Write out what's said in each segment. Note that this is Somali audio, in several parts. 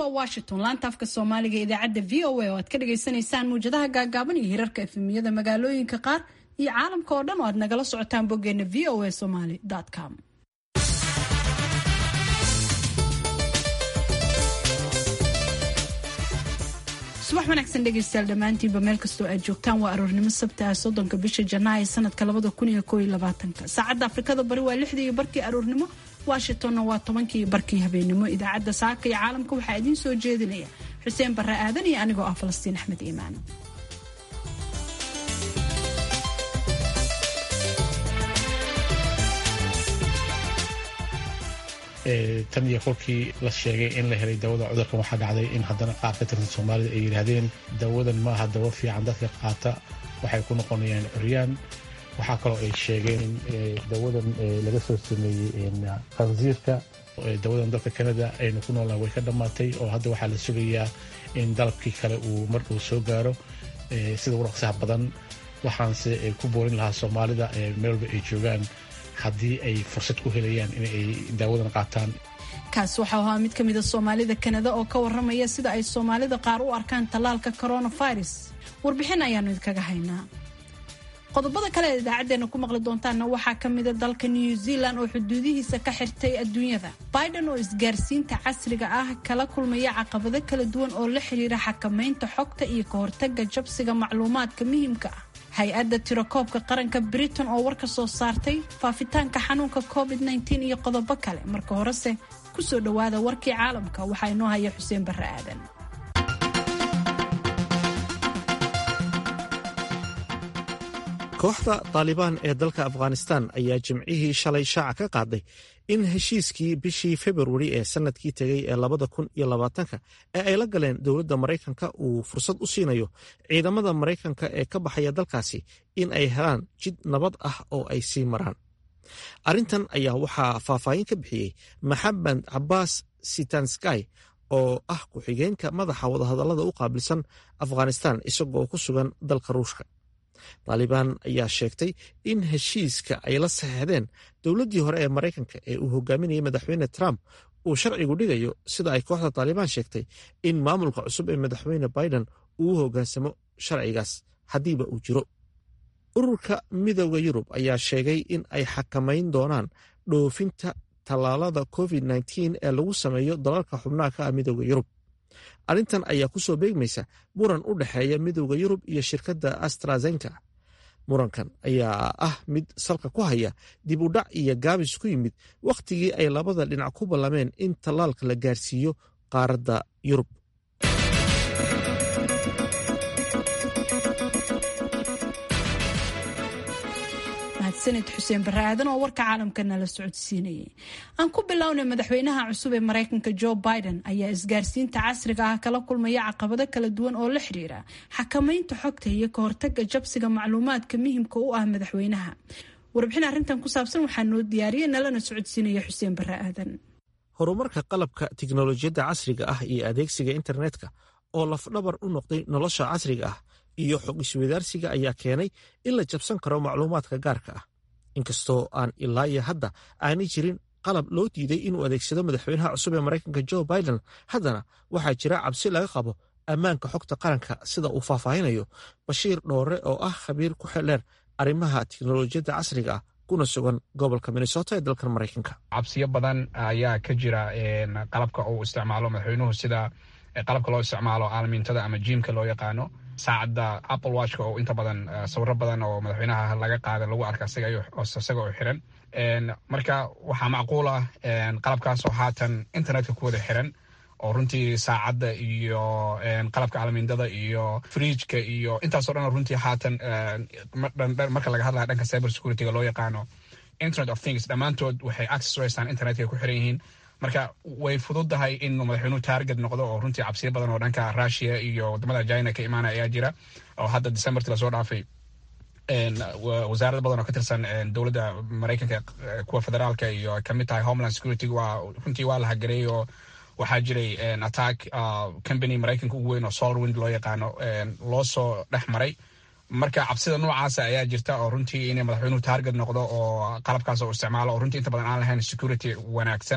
waa washington laanta afka soomaaliga ee idaacadda v o a oo aad ka dhagaysanaysaan muwjadaha gaagaaban iyo hirarka efemiyada magaalooyinka qaar iyo caalamka oo dhan oo aad nagala socotaan boggeena v o a somaly com subax wanaagsan dhegaystayaal dhammaantiinba meel kastoo aad joogtaan waa aroornimo sabta ah soddonka bisha janaayo sanadka labada kun iyo koob iyo labaatanka saacadda afrikada bari waa lixdii iyo barkii aroornimo washingtonna waa tobankii iyo barkii habeenimo idaacadda saaka iyo caalamka waxaa idiin soo jeedinaya xuseen barre aadan iyo anigoo ah falastiin axmed iimaan tan iyo kolkii la sheegay in la helay dawada cudurkan waxaa dhacday in haddana qaar ka tirsan soomaalida ay yidhaahdeen dawadan maaha dawo fiican dadka qaata waxay ku noqonayaan curyaan waxaa kaloo ay sheegeen in dawadan laga soo sameeyey khansiirka dawadan dalka canada aynu ku noolaan way ka dhammaatay oo hadda waxaa la sugayaa in dalabkii kale uu markuu soo gaaro sida uraqsaha badan waxaanse ku boorin lahaa soomaalida meel walba ay joogaan haddii ay fursad ku helayaan in ay daawadan qaataan kaas waxau ahaa mid ka mida soomaalida kanada oo ka waramaya sida ay soomaalida qaar u arkaan tallaalka coronavirus warbixin ayaanu idinkaga haynaa qodobada kale ee idaacadeena ku maqli doontaanna waxaa ka mida dalka new zealand oo xuduudihiisa ka xirtay adduunyada biden oo isgaarsiinta casriga ah kala kulmaya caqabado kala duwan oo la xiriira xakamaynta xogta iyo ka hortaga jabsiga macluumaadka muhiimka ah hay-adda tirakoobka qaranka britain oo war ka soo saartay faafitaanka xanuunka covid -19 iyo qodobo kale marka horese kusoo dhowaada warkii caalamka waxaa inoo haya xuseen barre aadan kooxda taalibaan ee dalka afghanistan ayaa jimcihii shalay shaaca ka qaaday in heshiiskii bishii februari ee sanadkii tegay ee labada kun iyo labaatanka ee ay la galeen dowladda maraykanka uu fursad u siinayo ciidamada maraykanka ee ka baxaya dalkaasi in ay helaan jid nabad ah oo ay sii maraan arrintan ayaa waxaa faahfaahin ka bixiyey maxamed cabaas sitanskay oo ah ku-xigeenka madaxa wadahadallada u qaabilsan afghanistan isagoo ku sugan dalka ruushka taalibaan ayaa sheegtay in heshiiska ay la saxeexdeen dowladdii hore ee maraykanka ee uu hogaaminayay madaxweyne trump uu sharcigu dhigayo sida ay kooxda taalibaan sheegtay in maamulka cusub ee madaxweyne biden uu hoggaansamo sharcigaas haddiiba uu jiro ururka midooda yurub ayaa sheegay in ay xakamayn doonaan dhoofinta tallaalada covid -19 ee lagu sameeyo dalalka xubnaha ka ah midooda yurub arrintan ayaa ku soo beegmaysa muran u dhexeeya midowda yurub iyo shirkadda astrazenka murankan ayaa ah mid salka ku haya dib u dhac iyo gaabis ku yimid wakhtigii ay labada dhinac ku ballameen in tallaalka la gaarsiiyo qaaradda yurub sanid xuseen barre aadan oo warka caalamka nala socodsiinayay aan ku bilownay madaxweynaha cusub ee maraykanka joe biden ayaa isgaarsiinta casriga ah kala kulmaya caqabado kala duwan oo la xiriira xakamaynta xogta iyo ka hortaga jabsiga macluumaadka muhimka u ah madaxweynaha warbixin arrintan ku saabsan waxaa noo diyaariyay nalana socodsiinaya xuseen barre aadan horumarka qalabka tiknolojiyadda casriga ah iyo adeegsiga internetka oo lafdhabar u noqday nolosha casriga ah iyo xog iswadaarsiga ayaa keenay in la jabsan karo macluumaadka gaarka ah inkastoo aan ilaa iyo hadda aanay jirin qalab loo diiday inuu adeegsado madaxweynaha cusub ee maraykanka joe biden haddana waxaa jira cabsi laga qabo ammaanka xogta qaranka sida uu faahfaahinayo bashiir dhoore oo ah khabiir ku xeldheer arrimaha tiknolojiyadda casriga ah kuna sugan gobolka minnesota ee dalkan maraykanka cabsiyo badan ayaa ka jira qalabka uu isticmaalo madaxweynuhu sida qalabka loo isticmaalo aalamiintada ama jiimka loo yaqaano saacadda apple watchka oo inta badan sawiro badan oo madaxweynaha laga qaada lagu arka isaga oo xiran marka waxaa macquul ah qalabkaas oo haatan internetka ku wada xiran oo runtii saacadda iyo qalabka alamiindada iyo frijka iyo intaasoo dhan runtii haatan marka laga hadlaya dhanka cyber securityga loo yaqaano internet of things dhammaantood waxay access u haystaan internetka ku xiran yihiin marka way fududahay in madaxweynuhu taarget noqdo oo runtii cabsiyo badan oo dhanka russia iyo wadamada china ka imaanaya ayaa jira oo hadda decemberti lasoo dhaafay wasaarada badan oo ka tirsan dowladda maraykanka kuwa federaalka iyo kamid tahay homeland security waa runtii waa la hagareeyey oo waxaa jiray attack company maraykanka ugu weyn oo solarwind loo yaqaano loo soo dhex maray marka cabsida noocaasa ayaa jirta oo runtii inay madaxweynuhu taarget noqdo oo qalabkaas oo isticmaalo oo runtii inta badan aan lahayn security wanaagsan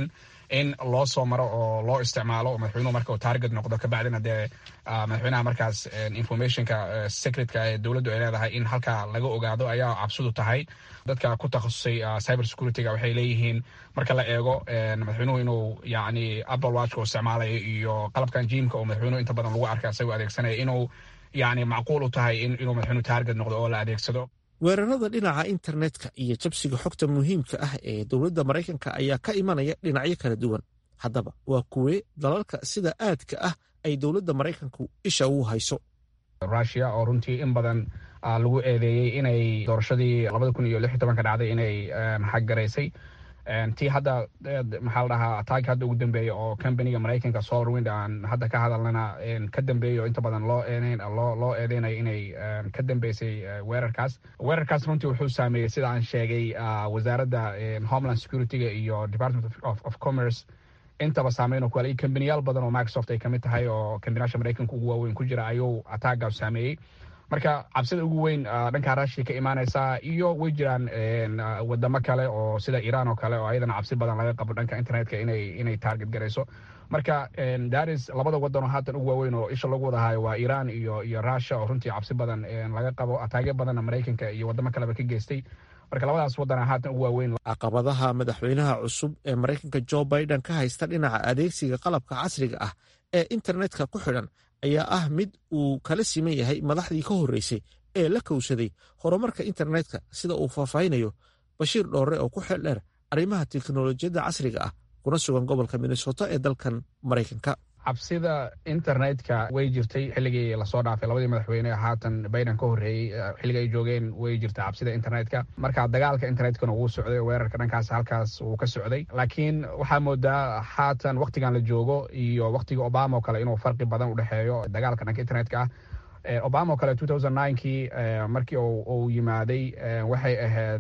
in loo soo maro oo loo isticmaalo oo madaxweynuhu marka uu target noqdo kabacdina dee madaxweynaha markaas informationka secretka ee dowladdu ay leedahay in halkaa laga ogaado ayaa cabsidu tahay dadka ku takhasusay cyber securityga waxay leeyihiin marka la eego madaxweynuhu inuu yacni apple watchka uu isticmaalayo iyo qalabkan jimka oo madaxweynuhu inta badan lagu arka isagoo adeegsanaya inuu yacni macquul u tahay inuu madaxweynuhu target noqdo oo la adeegsado weerarada dhinaca internetka iyo jabsiga xogta muhiimka ah ee dowladda maraykanka ayaa ka imanaya dhinacyo kala duwan haddaba waa kuwee dalalka sida aadka ah ay dowladda maraykanku isha ugu hayso rusia oo runtii in badan lagu eedeeyey inay doorashadii labada kun iyo lix iyo tobanka dhacday inay xaggaraysay tii hadda maxaa la dhahaa ataag hadda ugu dambeeya oo companiga maraykanka solar wind aan hadda ka hadalnana ka dambeeya oo inta badan loo eedeyn loo loo eedeynayo inay ka dambeysay weerarkaas weerarkaas runtii wuxuu saameeyey sida aan sheegay wasaaradda homeland securityga iyo department of commerce intaba saameyn ku iyo kambaniyaal badan oo microsoft ay kamid tahay oo kambaniyaasha maraykanka ugu waaweyn ku jira ayuu ataagaas saameeyey marka cabsida ugu weyn dhanka rushia ka imaaneysa iyo way jiraan wadamo kale oo sida iran oo kale oo ayadana cabsi badan laga qabo dhanka internetka inay inay target garayso marka daris labada wadan oo haatan ugu waaweyn oo isha lagu wadahayo waa iran iyo iyo russia oo runtii cabsi badan laga qabo ataagyo badanna maraykanka iyo wadamo kaleba ka geystay marka labadaas wadana haatan ugu waaweyn caqabadaha madaxweynaha cusub ee maraykanka jo biden ka haysta dhinaca adeegsiga qalabka casriga ah ee internetka ku xidhan ayaa ah mid uu kala siman yahay madaxdii ka horreysay ee la kowsaday horumarka internetka sida uu faahfaahinayo bashiir dhoore oo ku xeel dheer arrimaha teknolojiyadda casriga ah kuna sugan gobolka minnesota ee dalkan maraykanka cabsida internetka way jirtay xilligii lasoo dhaafay labadii madaxweyne haatan biden ka horreeyey xilliga ay joogeen way jirta cabsida internetka marka dagaalka internetkana wuu socday weerarka dhankaas halkaas wuu ka socday laakiin waxaa moodaa haatan waktigan la joogo iyo waktigii obama oo kale inuu farqi badan u dhexeeyo dagaalka dhanka internetka ah obama oo kale kii markii uu yimaaday waxay ahayd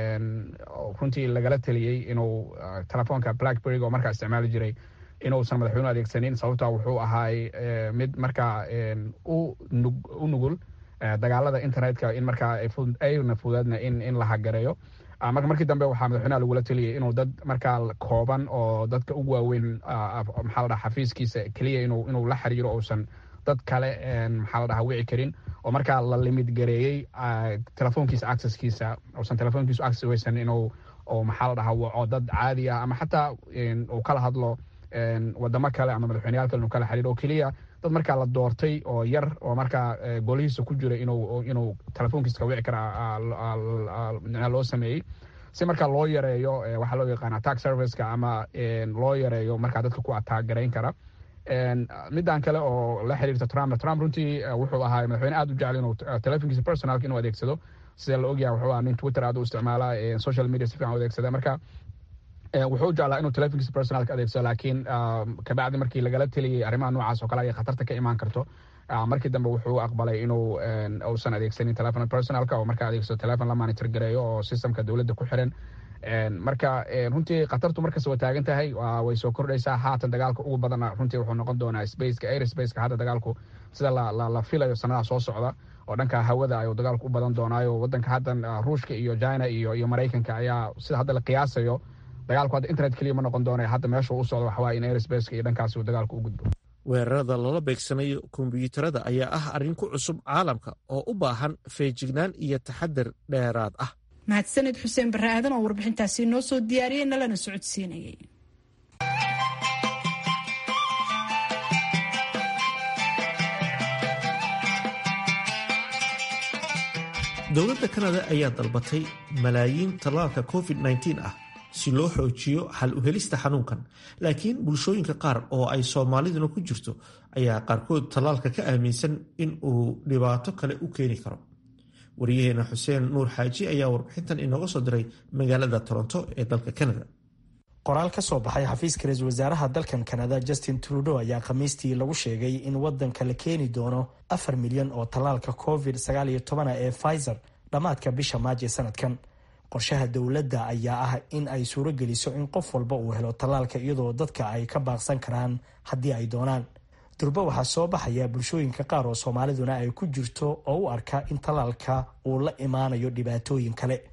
runtii lagala teliyey inuu telefoonka blackberryga oo markaa isticmaali jiray inuusan madaxweynuhu adeegsanin sababta wuxuu ahaay mid markaa u nugul dagaalada internetka in markaa ayna fudaadna in la hagareeyo marka markii dambe waxaa madaxweynaha lagula teliyay inuu dad markaa kooban oo dadka ugu waaweyn maxaa la dhaha xafiiskiisa keliya inuu la xiriiro uusan dad kale maxaa la dhaha wici karin oo markaa la limid gareeyey telefoonkiisa accesskiisa uusan telefoonkiisu access weysan inuu maxaa la dhaha waco dad caadi ah ama xataa uu kala hadlo wadamo kale ama madaxweyneyaal kale inuu kala xiriiro oo keliya dad markaa la doortay oo yar oo markaa golihiisa ku jira inuu inuu telefoonkiisa ka wici kara loo sameeyey si markaa loo yareeyo waxaa loo yaqaana attack serviceka ama loo yareeyo markaa dadka ku attack garayn kara midaan kale oo la xiriirta trump trump runtii wuxuu ahaa madaxweyne aad u jecel inuu telefonkiisa personalka inuu adeegsado sida la ogyahay wuxuu ahaa nin twitter aad u isticmaala social media si fiican u adeegsada marka wuxuu jeclaa inuu telefonkiisa personalka adeegsado laakiin kabacdi markii lagala teliyey arrimaha noocaas oo kale ay khatarta ka imaan karto markii dambe wuxuu aqbalay inuu uusan adeegsanin telefon personalka oo markaa adeegsado telefon la monitor gareeyo oo systemka dowladda ku xiran marka runtii khatartu markasta waa taagan tahay way soo kordhaysaa haatan dagaalka ugu badana runtii wuxuu noqon doonaa spaceka airspace hada dagaalku sida la filayo sanadaha soo socda oo dhanka hawada ayuu dagaalku u badan doonaayo wadanka haddan ruushka iyo china iyo iyo maraykanka ayaa sida hadda la qiyaasayo dagaalku hadda internet keliya ma noqon doona hadda meeshuu u socdo waxawaa in airspace iyo dhankaasi uu dagaalku u gudbo weerarada lala beegsanayo kombiyuutarada ayaa ah arrin ku cusub caalamka oo u baahan feejignaan iyo taxadar dheeraad ah mahadsaned xuseen barre aadan oo warbixintaasi noo soo diyaariyey nalana socodsiinayay dowladda kanada ayaa dalbatay malaayiin tallaalka covid -19 ah si loo xoojiyo xal u helista xanuunkan laakiin bulshooyinka qaar oo ay soomaaliduna ku jirto ayaa qaarkood tallaalka ka aaminsan in uu dhibaato kale u keeni karo wariyaheena xuseen nuur xaaji ayaa warbixintan inooga soo diray magaalada toronto ee dalka canada qoraal ka soo baxay xafiiska ra-iisul wasaaraha dalkan kanada justin trudeau ayaa khamiistii lagu sheegay in wadanka la keeni doono afar milyan oo tallaalka covid sagaaliyo tobana ee pfizer dhammaadka bisha maaji sanadkan qorshaha dowladda ayaa ah in ay suuro geliso in qof walba uu helo tallaalka iyadoo dadka ay ka baaqsan karaan haddii ay doonaan durba waxaa soo baxaya bulshooyinka qaar oo soomaaliduna ay ku jirto oo u arka in tallaalka uu la imaanayo dhibaatooyin kale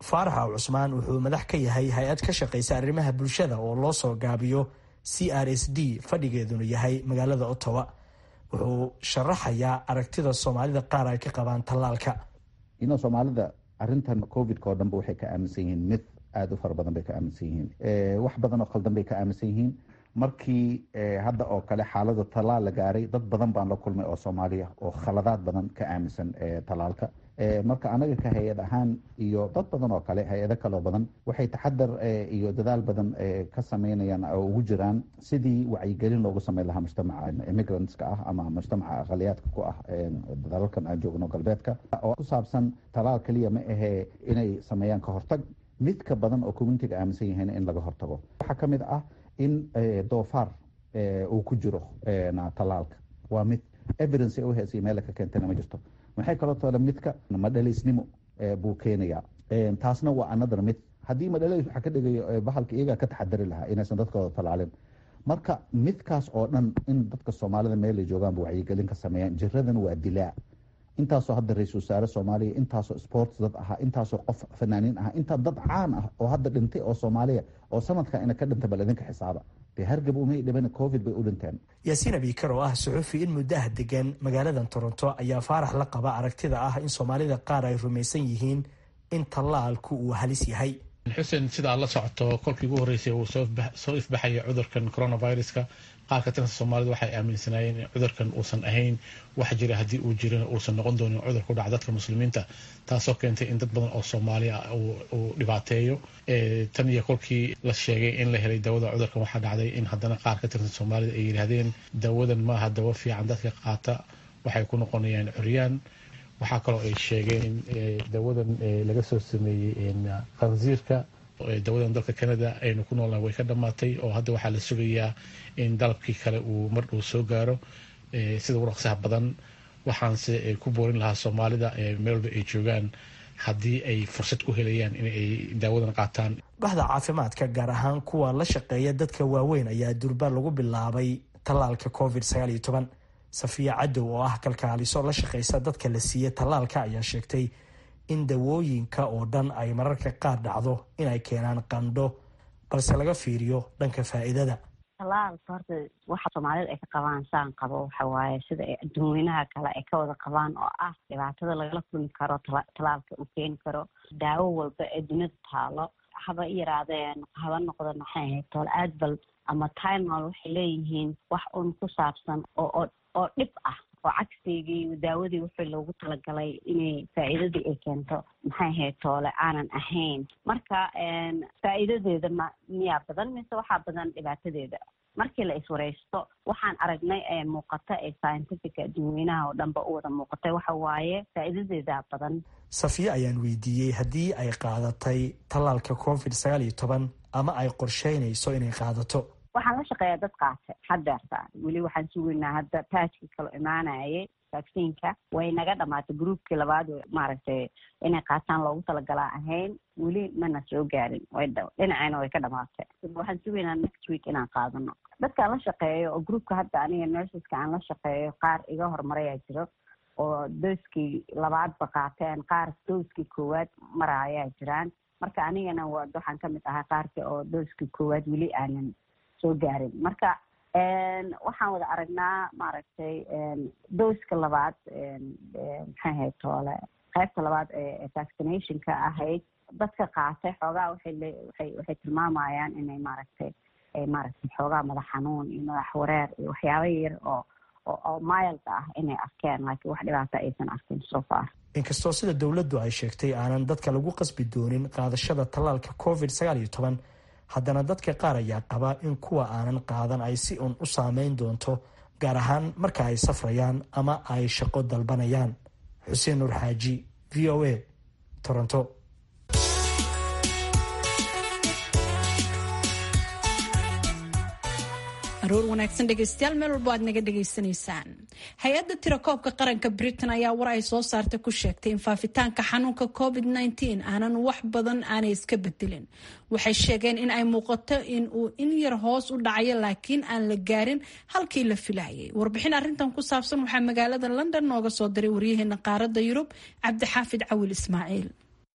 faarax aw cusmaan wuxuu madax ka yahay hay-ad ka shaqaysa arrimaha bulshada oo loo soo gaabiyo c r s d fadhigeeduna yahay magaalada ottawa wuxuu sharaxayaa aragtida soomaalida qaar ay ka qabaan tallaalka ino soomaalida arintan covidka oo dhanba waxay ka aaminsan yihiin mid aada u fara badan bay ka aaminsan yihiin wax badan oo khaldan bay ka aaminsan yihiin markii hadda oo kale xaalada tallaal la gaaray dad badan baan la kulmay oo soomaaliya oo khaladaad badan ka aaminsan tallaalka marka anaga ka hay-ad ahaan iyo dad badan oo kale hay-ado kaloo badan waxay taxadar iyo dadaal badan ka sameynayaan oo ugu jiraan sidii wacyigelin loogu sameyn lahaa mujtamaca immigrantska ah ama mujtamaca aqaliyaadka ku ah dalalkan aan joogno galbeedka oo ku saabsan tallaal keliya ma ahee inay sameeyaan ka hortag midka badan oo communitiga aaminsan yahayn in laga hortago waxaa ka mid ah in doofaar uu ku jiro tallaalka waa mid evidence u heesay meela ka keentana ma jirto maxay kaloo tole midka madhalaysnimo buu keenayaa taasna waa another mid haddii madhalays waxaa ka dhigayo bahalka iyagaa ka taxadari lahaa inaysan dadkooda tallaalin marka midkaas oo dhan in dadka soomaalida meelay joogaanba wacyigelin ka sameeyaan jiradan waa dilaa intaasoo hadda ra-isul wasaare soomaaliya intaasoo sports dad ahaa intaasoo qof fanaaniin ahaa intaa dad caan ah oo hadda dhintay oo soomaaliya oo sanadkan ina ka dhintay bal idinka xisaaba dee hargab umay dhiban covid bay u dhinteen yaasiin abiikar oo ah suxufi in muddaha degan magaaladan toronto ayaa faarax la qaba aragtida ah in soomaalida qaar ay rumaysan yihiin in tallaalku uu halis yahay xuseen sida aad la socoto kolkii ugu horreysay uu soo ifbaxaya cudurkan coronaviruska qaar ka tirsan soomaalida waxay aaminsanaayeen in cudurkan uusan ahayn wax jira haddii uu jirana uusan noqon doonin cudur ku dhaca dadka muslimiinta taasoo keentay in dad badan oo soomaaliya uu dhibaateeyo tan iyo kolkii la sheegay in la helay dawada cudurkan waxaa dhacday in haddana qaar ka tirsan soomaalida ay yidhaahdeen dawadan maaha dawo fiican dadka qaata waxay ku noqonayaan curyaan waxaa kaloo ay sheegeen in dawadan laga soo sameeyey khansiirka dawadan dalka canada aynu ku noolnahay way ka dhammaatay oo hadda waxaa la sugayaa in dalabkii kale uu mar uu soo gaaro sida ugu dhaqsaha badan waxaanse ku boorin lahaa soomaalida meel walba ay joogaan haddii ay fursad ku helayaan in ay daawadan qaataan baxda caafimaadka gaar ahaan kuwa la shaqeeya dadka waaweyn ayaa durba lagu bilaabay tallaalka covid sagaal iyo toban safiya cadow oo ah kalkaaliso la shaqeysa dadka la siiya tallaalka ayaa sheegtay in dawooyinka oo dhan ay mararka qaar dhacdo inay keenaan qandho balse laga fiiriyo dhanka faa'iidada talaalka horta waxa soomaalida ay ka qabaan saan qabo waxa waaye sida ay adduunweynaha kale ay ka wada qabaan oo ah dhibaatada lagala kulmi karo talaalka uu keeni karo daawo walba ee dunida taalo haba i yaraadeen haba noqdo maxay ahayd tool aadbal ama tinol waxay leeyihiin wax un ku saabsan oo oo dhib ah oo cagsigii daawadii wixii loogu talagalay inay faa'iidadii ay keento maxay ahayd toole aanan ahayn marka faa'iidadeeda ma miyaa badan mise waxaa badan dhibaatadeeda markii la iswareysto waxaan aragnay ee muuqata ee scientifica adduunweynaha oo dhanba u wada muuqatay waxa waaye faa'iidadeeda badan safiye ayaan weydiiyey haddii ay qaadatay tallaalka covid sagaal iyo toban ama ay qorsheynayso inay qaadato waxaan la shaqeeyaa dad qaata hadeerta weli waxaan sugaynaa hadda taajkii kalo imaanayay vacciinka way naga dhamaatay groupkii labaad maaragtay inay qaataan loogu talagalaa ahayn weli mana soo gaarin dhinaceena way ka dhamaatay waxaan sugaynaa next week inaan qaadano dadkaan la shaqeeyo oo groupka hadda aniga nurseska aan la shaqeeyo qaar iga horumarayaa jiro oo dooskii labaadba qaateen qaar dooskii koowaad maraayaa jiraan marka anigana waxaan kamid ahaa qaarkii oo dooskii koowaad weli aanan soo gaarin marka waxaan wada aragnaa maaragtay dooska labaad maxay ahayd toole qaybta labaad ee vaccinationka ahayd dadka qaatay xoogaa waxay waxay waxay tilmaamayaan inay maaragtay maaragtay xoogaa madax xanuun iyo madax wareer iyo waxyaaba yar oo oo mild ah inay arkeen laakiin wax dhibaata aysan arkin so far inkastoo sida dowladdu ay sheegtay aanan dadka lagu qasbi doonin qaadashada tallaalka covid sagaal iyo toban haddana dadka qaar ayaa qaba in kuwa aanan qaadan ay si un u saameyn doonto gaar ahaan marka ay safrayaan ama ay shaqo dalbanayaan xuseen nuur xaaji v o a toronto aroor wanaagsan dhegeystayaal meel walbo aad naga dhegaysanaysaan hay-adda tirakoobka qaranka britain ayaa war ay soo saartay ku sheegtay in faafitaanka xanuunka covid nteen aanan wax badan aanay iska bedelin waxay sheegeen in ay muuqato in uu in yar hoos u dhacayo laakiin aan la gaarin halkii la filayay warbixin arintan ku saabsan waxaa magaalada london nooga soo diray waryaheena qaaradda yurub cabdixaafid cawil ismaaciil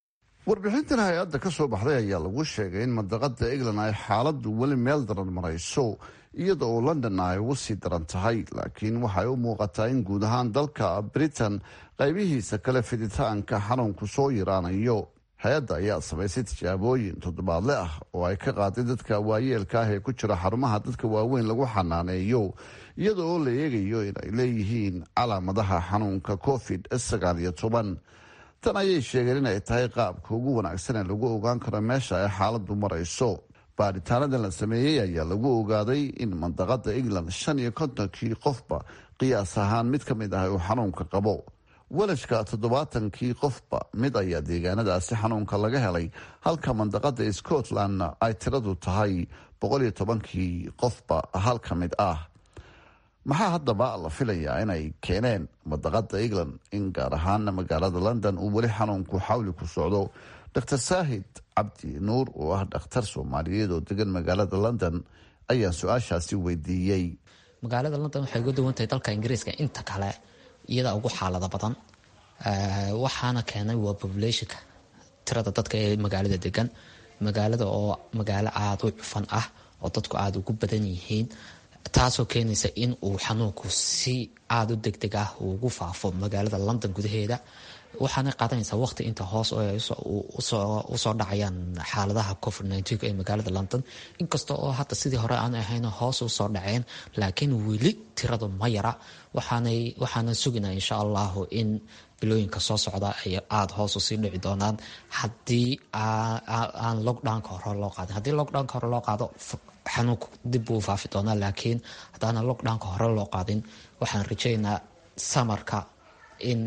warbixintan hay-adda ka soo baxday ayaa lagu sheegay in mandaqada england ay xaaladu weli meel daran marayso iyada oo london ay ugu sii daran tahay laakiin waxay u muuqataa in guud ahaan dalka britain qaybihiisa kale fiditaanka xanuunku soo yaraanayo hay-adda ayaa samaysay tijaabooyin toddobaadle ah oo ay ka qaaday dadka waayeelka ah ee ku jira xarumaha dadka waaweyn lagu xanaaneeyo iyada oo la eegayo in ay leeyihiin calaamadaha xanuunka covid sagaal iyo toban tan ayay sheegeen inay tahay qaabka ugu wanaagsan ee lagu ogaan karo meesha ay xaaladu marayso baaritaanadan la sameeyey ayaa lagu ogaaday in mandaqada england shan iyo kontonkii qofba qiyaas ahaan mid ka mid ah uu xanuunka qabo walashka toddobaatankii qofba mid ayaa deegaanadaasi xanuunka laga helay halka mandaqada scotlandna ay tiradu tahay boqoliyo tobankii qofba hal ka mid ah maxaa haddaba la filayaa inay keeneen mandaqada england in gaar ahaana magaalada london uu weli xanuunku xawli ku socdo dr saahid cabdi nuur oo ah dhakhtar soomaaliyeed oo degan magaalada london ayaa su-aashaasi weydiiyey magaalada london waxay uga duwan tahay dalka ingiriiska inta kale iyadaa ugu xaalado badan waxaana keenay waa populationka tirada dadka ee magaalada degan magaalada oo magaalo aada u cufan ah oo dadku aada ugu badan yihiin taasoo keenaysa in uu xanuunku si aada u degdeg ah ugu faafo magaalada london gudaheeda waxaana qaadanaysaa waqti inta hoos usoo dhacayaan xaaladaha covid nneteen ee magaalada london inkasta oo hadda sidii hore aan ahayn hoos usoo dhaceen laakiin weli tiradu ma yara waxaana suginaa insha allahu in bilooyinka soo socda ay aada hoos usii dhici doonaan haddii aan lockdownka hore loo qaadin haddii lockdownka hore loo qaado xanuunku dib buu faafi doonaa laakiin haddaana lockdownka hore loo qaadin waxaan rajeynaa samarka in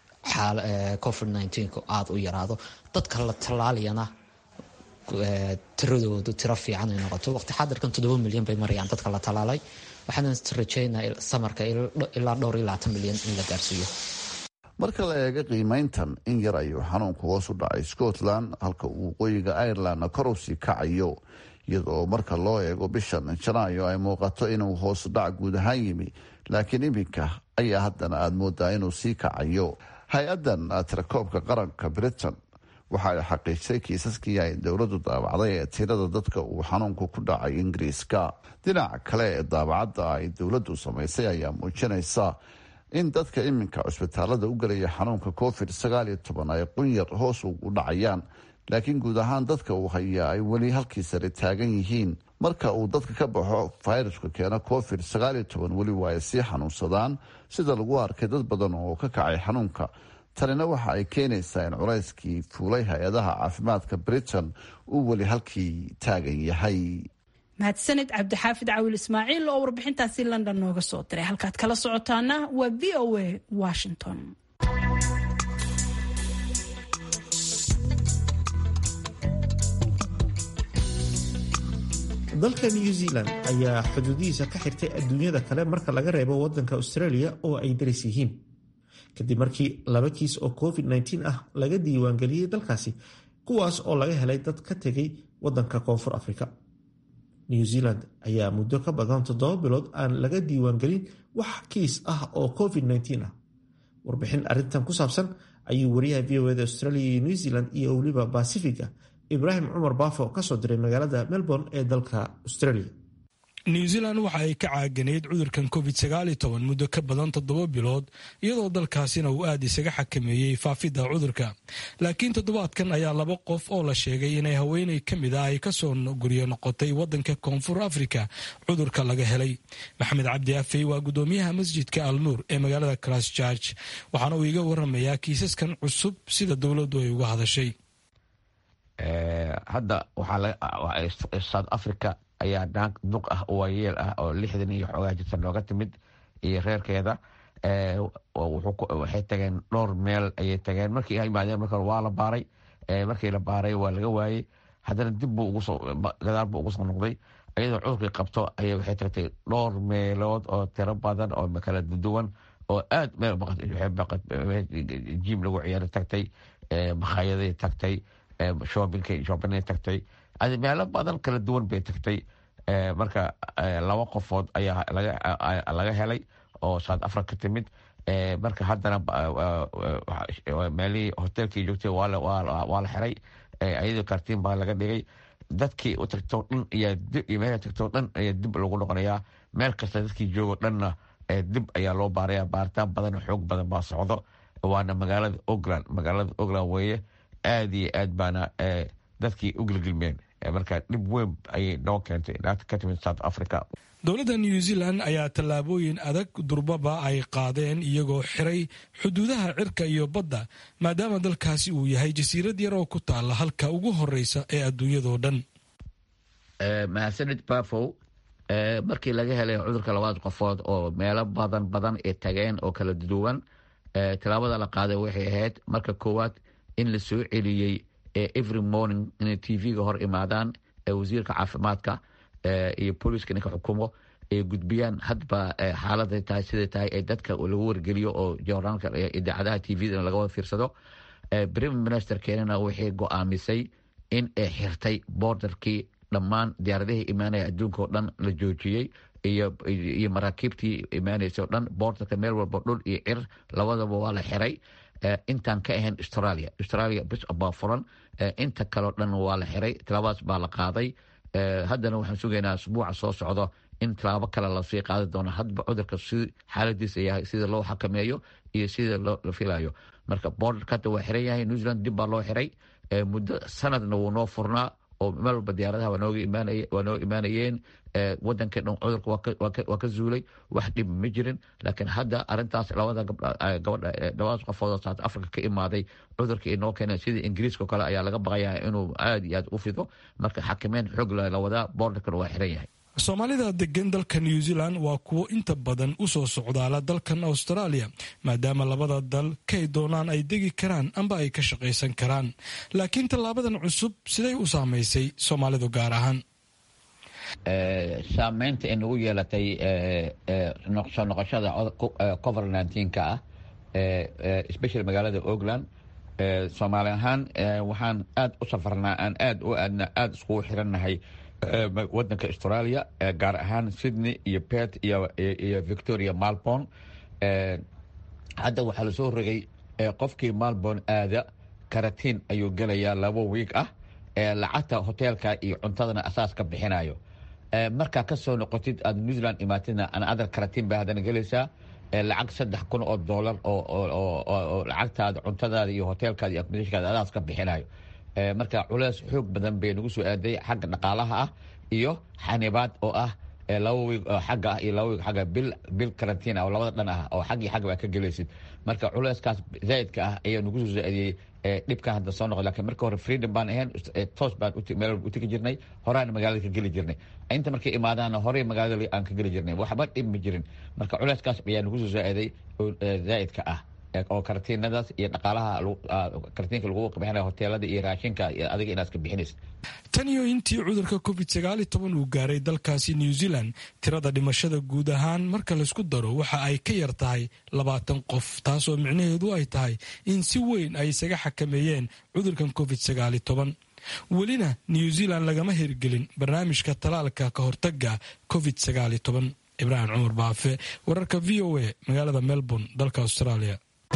covid nneteen-ku aada u yaraado dadka la tallaalayana tiradoodu tiro fiican ay noqoto waqti xadirkan toddoba milyan bay marayaan dadka la tallaalay waxaana rajeynaa samarka ilaa dhowr iyo labaatan milyan in la gaarsiiyo marka la eega qiimeyntan in yar ayuu xanuunku hoos u dhacay scotland halka uu waqooyiga irelandna kor u sii kacayo iyadoo marka loo eego bishan janaayo ay muuqato inuu hoos dhac guud ahaan yimi laakiin iminka ayaa haddana aada moodaa inuu sii kacayo hay-addan tirakoobka qaranka britain waxa ay xaqiijisay kiisaskii ay dowladdu daabacday ee tirada dadka uu xanuunku ku dhacay ingiriiska dhinaca kale ee daabacadda ay dowladdu samaysay ayaa muujinaysa in dadka iminka cusbitaalada u gelaya xanuunka covid sagaal iyo toban ay qunyar hoos ugu dhacayaan laakiin guud ahaan dadka uu hayaa ay weli halkii sare taagan yihiin marka uu dadka ka baxo fayraska keena covid sagaal iyo toban weli waa ay sii xanuunsadaan sida lagu arkay dad badan oo ka kacay xanuunka tanina waxa ay keenaysaa in culayskii fuulay hay-adaha caafimaadka britain uu weli halkii taagan yahay mahadsanid cabdixaafid cawil ismaaciil oo warbixintaasi london nooga soo diray halkaad kala socotaana waa v o a washington dalka new zealand ayaa xuduudihiisa ka xirtay adduunyada kale marka laga reebo wadanka australia oo ay daris yihiin kadib markii laba kiis oo covid-19 ah laga diiwaangeliyey dalkaasi kuwaas oo laga helay dad ka tegay wadanka koonfur afrika new zealand ayaa muddo ka badan toddoba bilood aan laga diiwaangelin wax kiis ah oo covid-19 ah warbixin arintan ku saabsan ayuu wariyaha v o eda australia iyo new zealand iyo weliba bacifiga ibraahim cumar baafo kasoo diray magaalada melbourne ee dalka australia new zealand waxa ay ka caaganayd cudurkan covid sagaal iyo toban muddo ka badan toddoba bilood iyadoo dalkaasina uu aada isaga xakameeyey faafidda cudurka laakiin toddobaadkan ayaa laba qof oo la sheegay inay haweeney ka mid ah ay kasoo guryo noqotay wadanka koonfur africa cudurka laga helay maxamed cabdi afey waa gudoomiyaha masjidka alnuur ee magaalada christchurch waxaana uu iga waramayaa kiisaskan cusub sida dowladdu ay uga hadashay hadda waxaa south africa ayaa naag duq ah waayeel ah oo lixdan iyo xoogaa jirta nooga timid iyo reerkeeda waxay tageen dhowr meel ayay tageen markii imaadeen marka waa la baaray markii la baaray waa laga waayey haddana dib buu ugusoo gadaal buu ugu soo noqday iyadoo cudurkii qabto ayay waxay tagtay dhowr meelood oo tiro badan oo kala duwan oo aad meel jiim lagu ciyaara tagtay makhayaday tagtay shoobinka shoobinay tagtay meelo badan kala duwan bay tagtay marka laba qofood ayaa laga helay oo south africa timid marka haddana meelihii hoteelkii joogtay waa la xiray ayadoo kartiin baa laga dhigay dadkii u tagto dhan iyo meel tagto dhan ayaa dib lagu noqonayaa meel kasta dadkii joogo dhanna dib ayaa loo baaraya baaritaan badan xoog badan baa socdo waana magaalada ogland magaalada ogland weeye aad iyo aad baana dadkii u gilgilmeen marka dhib weyn ayay noo keentay naagta ka timid south africa dowladda new zealand ayaa tallaabooyin adag durbaba ay qaadeen iyagoo xiray xuduudaha cirka iyo badda maadaama dalkaasi uu yahay jasiirad yar oo ku taalla halka ugu horeysa ee adduunyadoo dhan mahadsanid bafow markii laga helay cudurka labaad qofood oo meelo badan badan ay tageen oo kala duwan tallaabada la qaaday waxay ahayd marka koowaad in la soo celiyey every morning inay t v-ga hor imaadaan wasiirka caafimaadka iyo booliiska ninka xukumo ay gudbiyaan hadba xaalada tahay siday tahay ee dadka lagu wargeliyo oo joornaalka idaacadaha t v-da laga wada fiirsado prime minister keenana waxay go-aamisay in ay xirtay borderkii dhammaan diyaaradihii imaanaya adduunka oo dhan la joojiyey iyo maraakiibtii imaanaysa o dhan borderka meel walba dhul iyo cir labadaba waa la xiray intaan ka ahayn australia australia bis baa furan inta kaleo dhan waa la xiray tilaabadas baa la qaaday haddana waxaan sugaynaa asbuuca soo socdo in tilaabo kale lasii qaadi doono hadba cudurka si xaaladiisa yahay sida loo xakameeyo iyo sida la filayo marka borderka hadda waa xiran yahay new zealand dib baa loo xiray muddo sanadna wuu noo furnaa oo meel walba diyaaradaha waa noo imaanayeen wadanka dhan cudurka waa ka zuulay wax dhib ma jirin laakiin hadda arintaas labada gabadha labadaas qofood south africa ka imaaday cudurka inoo keeneen sidii ingiriiska oo kale ayaa laga baqayaa inuu aad iyo aad u fido marka xakameyn xoog la wadaa borderkan waa xiran yahay soomaalida degan dalka new zealand waa kuwo inta badan u soo socdaala dalkan australia maadaama labada dal kay doonaan ay degi karaan amba ay ka shaqaysan karaan laakiin tallaabadan cusub siday u saamaysay soomaalidu gaar ahaan saameynta ay nagu yeelatay soo noqoshada covid nka ah special magaalada ogland soomaali ahaan waxaan aada u safarnaa aan aad u aadna aada iskugu xirannahay wadanka australia gaar ahaan sydney iyo pet iyo victoria malborn hadda waxaa lasoo rogay qofkii malborn aada karatiin ayuu gelayaa labo wiig ah lacagta hoteelka iyo cuntadana asaas ka bixinayo markaa kasoo noqotid aad new zealand imaatidna anadar karatiin baa haddana gelaysaa lacag saddex kun oo dollar oo lacagtaada cuntadaada iyo hoteelkaada iyo accommodashkaada adaas ka bixinayo marka culeys xoog badan bay nagu soo aaday xagga dhaqaalaha ah iyo xanibaad oo ah laba wiig oo xagga ah iyo laba wiig xagga bil bil karantiin ah oo labada dhan ah oo xag iyo xag baa ka gelaysid marka culeyskaas zaa'idka ah ayaa nagu soo saaadiyey dhibkan hadda soo noqo lakiin marka hore freedom baan ahayn toos baan meel walba u tegi jirnay horaan magaalada ka geli jirnay inta markay imaadaana horey magaalada aan ka geli jirnay waxba dhib ma jirin marka culeyskaas ayaa nagu soo saaday zaa'idka ah oo karatiinadaas iyo dhaqaalaha karatiinka lagu bixinaya hoteelada iyo raashinka adiga inaad ka bixinaysa tan iyo intii cudurka covid sagaal iyo toban uu gaaray dalkaasi new zealand tirada dhimashada guud ahaan marka laysku daro waxa ay ka yar tahay labaatan qof taasoo micnaheedu ay tahay in si weyn ay isaga xakameeyeen cudurkan covid sagaal iyo toban welina new zealand lagama hirgelin barnaamijka talaalka ka hortaga covid sagaal iyo toban ibraahim cumar baafe wararka v o a magaalada melbourne dalka australia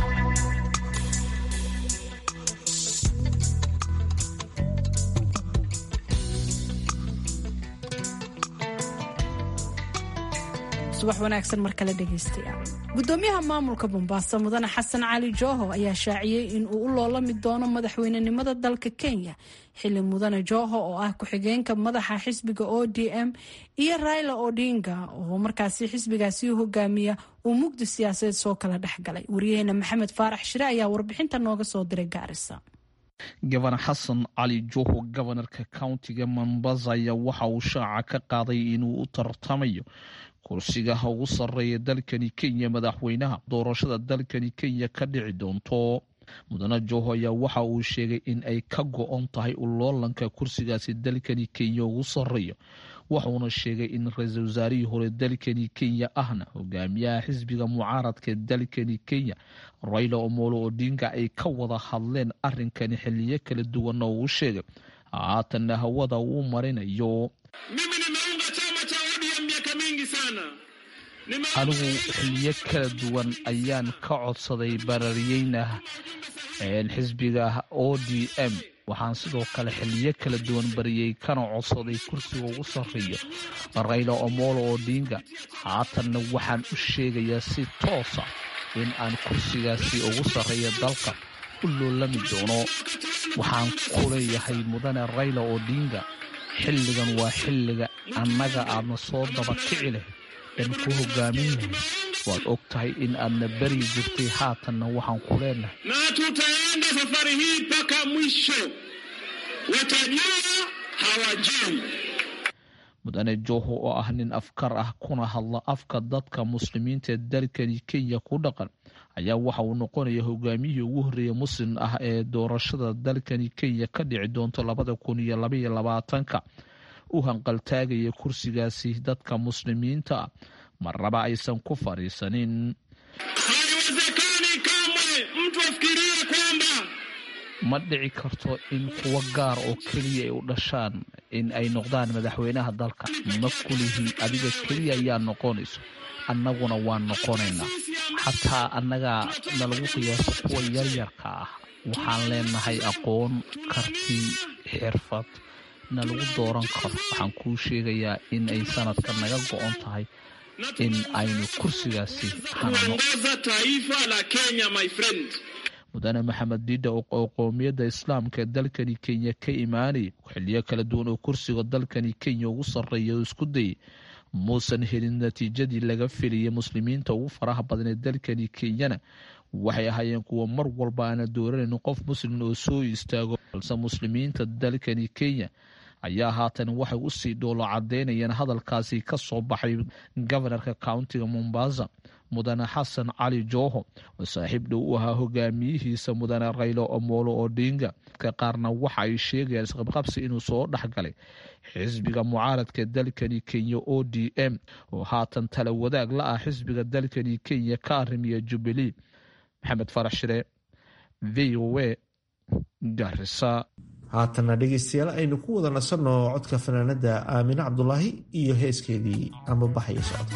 subax wanaagsan mar kale dhegaystayaal gudoomiyaha maamulka bombaaso mudane xasan cali jooho ayaa shaaciyey in uu u loolami doono madaxweynenimada dalka kenya xili mudane jooho oo ah ku-xigeenka madaxa xisbiga o d m iyo raila odinga oo markaasi xisbigaasi hogaamiya uu mugdi siyaasadeed soo kala dhexgalay waryaheena maxamed faarax shire ayaa warbixinta nooga soo diray gaarisa gaban xasan cali jooho gobanarka countiga mombasa ayaa waxa uu shaaca ka qaaday inuu u tartamayo kursigaha ugu sarreeya dalkani kenya madaxweynaha doorashada dalkani kenya ka dhici doonto mudane jooho ayaa waxa uu sheegay in ay ka go-on tahay uloolanka kursigaasi dalkani kenya ugu sarreeya wuxuuna sheegay in ra-iisul wasaarihii hore dalkani kenya ahna hogaamiyaha xisbiga mucaaradka dalkani kenya raila omolo odinga ay ka wada hadleen arinkani xiliyo kala duwan oo uu sheegay haatanna hawada uu marinayo mimi nimeunga chama cha ODM miaka mingi sana anigu xiliyo kala duwan ayaan ka codsaday barariyeyna xisbiga o d m waxaan sidoo kale xiliyo kala duwan bariyey kana codsaday kursiga ugu sarreeyo rayla omolo odinga haatanna waxaan u sheegayaa si toosa in aan kursigaasi ugu sarreeya dalka u loolami doono waxaan ku leeyahay mudane rayla odinga xilligan waa xilliga annaga aadna soo dabakici leh aan ku hogaamin lahay waad og tahay in aadna beri jirtay haatanna waxaan ku leenahay na tutaenda safari hii mpaka mwisho watajua hawajui mudane joho oo ah nin afkar ah kuna hadla afka dadka muslimiinta ee dalkani kenya ku dhaqan ayaa waxa uu noqonaya hogaamiyihii ugu horreeya muslim ah ee doorashada dalkani kenya ka dhici doonto labada kun iyo labaiyo labaatanka u hanqaltaagaya kursigaasi dadka muslimiinta ah marnaba aysan ku fadhiisanin haiwezekani kamwe mtu afikirie kwamba ma dhici karto in kuwo gaar oo keliya ay u dhashaan in ay noqdaan madaxweynaha dalka ma kulihii adiga keliya ayaa noqonayso annaguna waan noqonaynaa xataa annagaa nalagu qiyaaso kuwa yaryarka ah waxaan leenahay aqoon karti xirfad nalagu dooran karo waxaan kuu sheegayaa in ay sanadka naga go-on tahay in aynu kursigaasi hanano kuongoza taifa la Kenya my friend mudane maxamed diida oo qowmiyadda islaamka ee dalkani kenya ka imaanayay xiliyo kala duwan oo kursiga dalkani kenya ugu sarreeya oo isku dayay muusan helin natiijadii laga filiyay muslimiinta ugu faraha badan ee dalkani kenyana waxay ahaayeen kuwa mar walba aana dooranayn qof muslim oo soo istaago balse muslimiinta dalkani kenya ayaa haatan waxay usii dhoolo cadeynayeen hadalkaasi ka soo baxay gobanarka countiga mombasa mudane xasan cali joho oo saaxiib dhow u ahaa hogaamiyihiisa mudane raylo omolo odinga ka qaarna waxa ay sheegayaan isqabqabsi inuu soo dhexgalay xisbiga mucaaradka dalkani kenya o d m oo haatan tala wadaag la ah xisbiga dalkani kenya ka arrimiya jubilee maxamed farax shire v o a garisa haatana dhegeystayaal aynu ku wada nasanno codka fanaanada aamine cabdulaahi iyo heeskeedii ama baxaya socda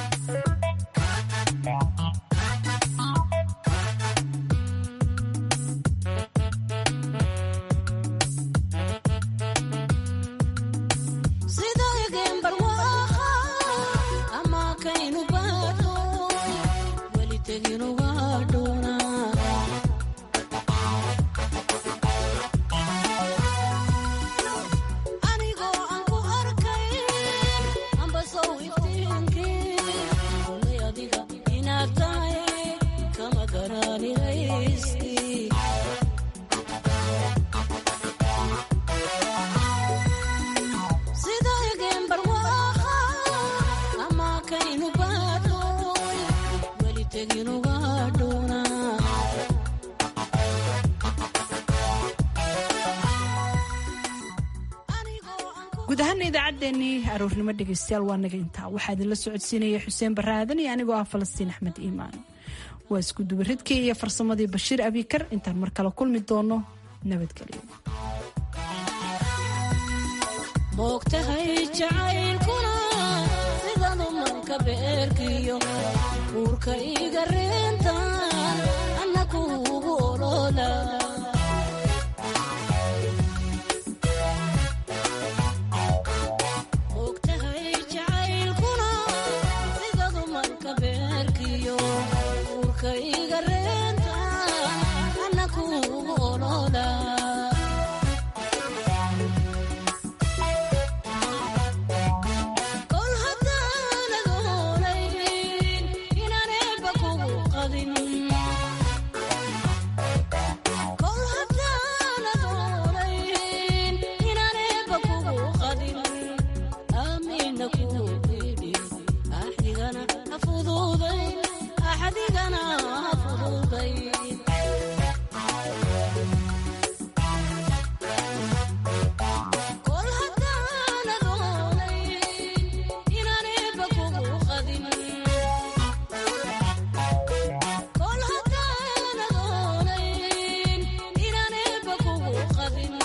guud ahaana idaacaddeenii aroornimo dhegeystayaal waa naga intaa waxaa idinla socodsiinaya xuseen baraadan iyo anigoo ah falastiin axmed iimaan waa isku dubaridkii iyo farsamadii bashiir abikar intaan mar kale kulmi doono nabadgelyo moogtahay jacaylkuna sidanu manka beerkiyo uurka iga reentan anna kuugu olola